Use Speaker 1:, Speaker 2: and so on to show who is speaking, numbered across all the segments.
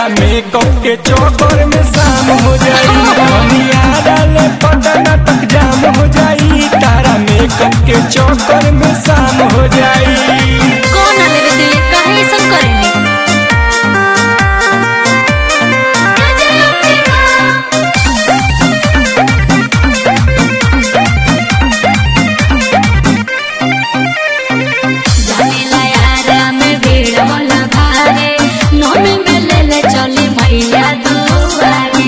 Speaker 1: तारा makeup के चौकर में शाम हो जाई दुनिया डाले पटना तक जाम हो जाई तारा मेकअप के चौकर में शाम हो जाई
Speaker 2: कौन आले रे दिले काहे ऐसन करेनी जानेला यारा में भीड़ होला भारे नोमे में ले ले चली मैया दुआरे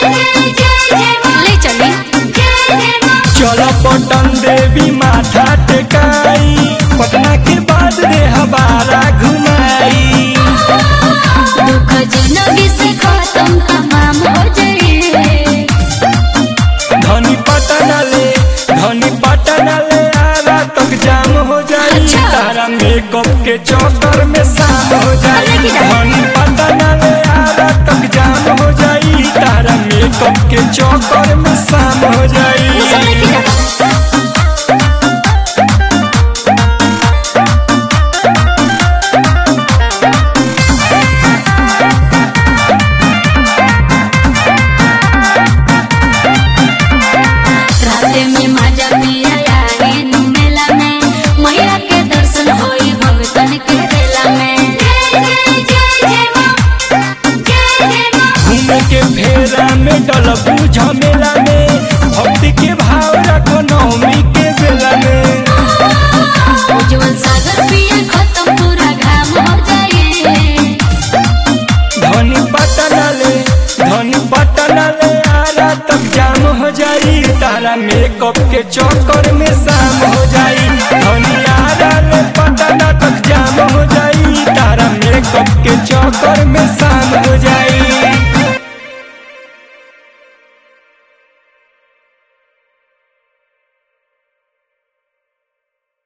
Speaker 2: ले चली
Speaker 1: चलो पटन देवी माथा टेकाई पटना के बाद रे हमारा घुमाई
Speaker 2: दुख जिंदगी से खत्म तमाम हो जाए
Speaker 1: धनी पटना ले धनी पटना ले आरा तक जाम हो जाई
Speaker 2: अच्छा।
Speaker 1: तारा मेकअप के चौकर में शाम हो जाई
Speaker 2: अरे की जाए।
Speaker 1: धनी पटना ले आरा तक जाम हो जाई तारा मेकअप के चौकर में शाम हो जाई